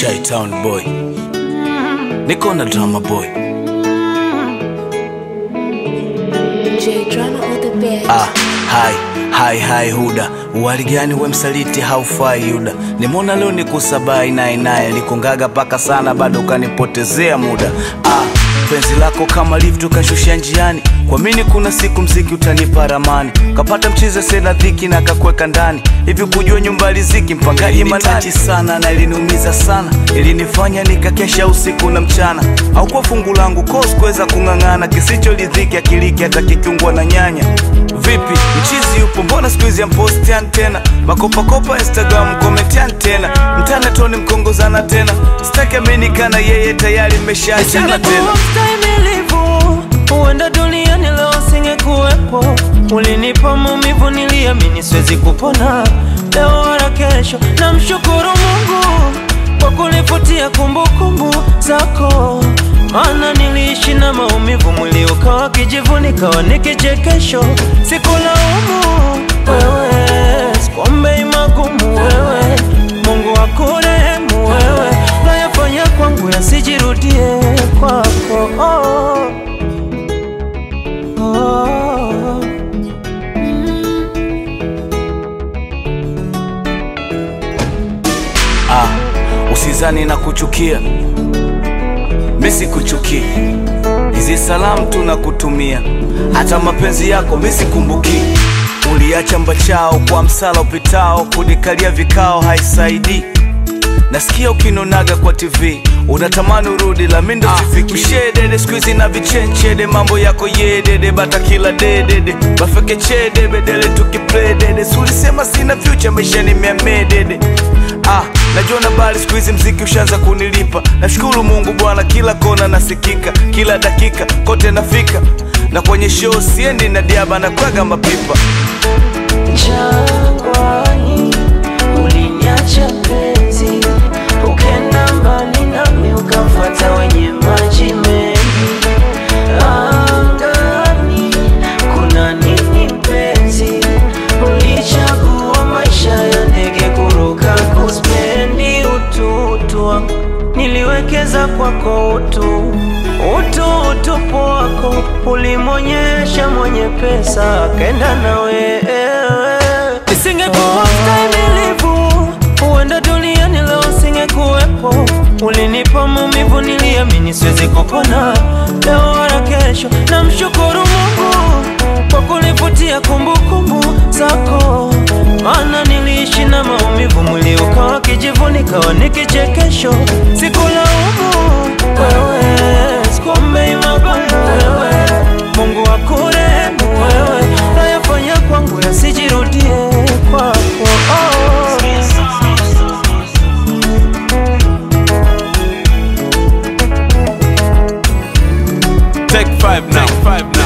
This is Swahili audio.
Shy-Town boy, niko na drama boy. J drama on the bed. Ah, hai hai hai Huda, uwali gani we msaliti haufai Yuda. Nimeona leo nikusabai naye naye likungaga paka sana, bado ukanipotezea muda. Ah, penzi lako kama lift ukashushia njiani, kwa mini kuna siku mziki utanipa ramani, kapata mchize sena dhiki na kakweka ndani hivi, kujua nyumba riziki mpangaji manati sana na iliniumiza sana, ilinifanya nikakesha usiku na mchana, au kwa fungu langu kos kuweza kung'ang'ana, kisicho lidhiki akiliki hata kikiungwa na nyanya Vipi mchizi yupo, mbona siku hizi ampostian tena makopakopa Instagram komentian tena mtana toni mkongozana tena, sitaki aminikana yeye tayari mmeshaachana tena. Singekuwa mstahimilivu, huenda duniani leo singekuwepo. Ulinipa maumivu, niliamini siwezi kupona leo wala kesho. Namshukuru Mungu kwa kunifutia kumbukumbu zako, maana niliishi na maumivu, mwili ukawa kijivu, nikawa ni kichekesho. Sikulaumu wewe, sikuombei magumu wewe, Mungu akurehemu wewe, nayafanya kwangu yasijirudie kwako. Oh, oh. Ah, usizani na kuchukia, mi sikuchukii, hizi salamu tunakutumia, hata mapenzi yako mi sikumbuki. Uliacha mbachao kwa msala upitao, kunikalia vikao haisaidii. Nasikia ukinonaga kwa TV unatamani urudi, la mindo sifiki. Mshedede siku hizi na vichenchede, mambo yako yedede, bata kila dedede, bafeke chede bedele tukipledede. Sulisema sina future, maisha ni miamedede. Ah, najua na bali siku hizi mziki ushaanza kunilipa. Nashukuru Mungu Bwana, kila kona nasikika, kila dakika kote nafika, na kwenye show siendi na diaba na kwaga mapipa. Jangwani uliniacha penzi, ukenda mbali nami ukamfuata wenye maji mengi. Angani kuna nini penzi? Ulichagua maisha ya ndege kuruka, kuspendi ututu wangu niliwekeza kwako utu utu utupu wako ulimwonyesha mwenye pesa akenda na wewe. Nisingekuwa mstahimilivu, huenda duniani leo singekuwepo. Ulinipa maumivu, niliamini siwezi kupona leo wala kesho. Namshukuru Mungu kwa kunifutia kumbukumbu zako, maana niliishi na maumivu, mwili ukawa kijivu, nikawa ni kichekesho. Sikulaumu wewe, sikuombei magumu wewe, Mungu akurehemu wewe, nayafanya kwangu yasijirudie kwako. Oh. Take five now. Take five now.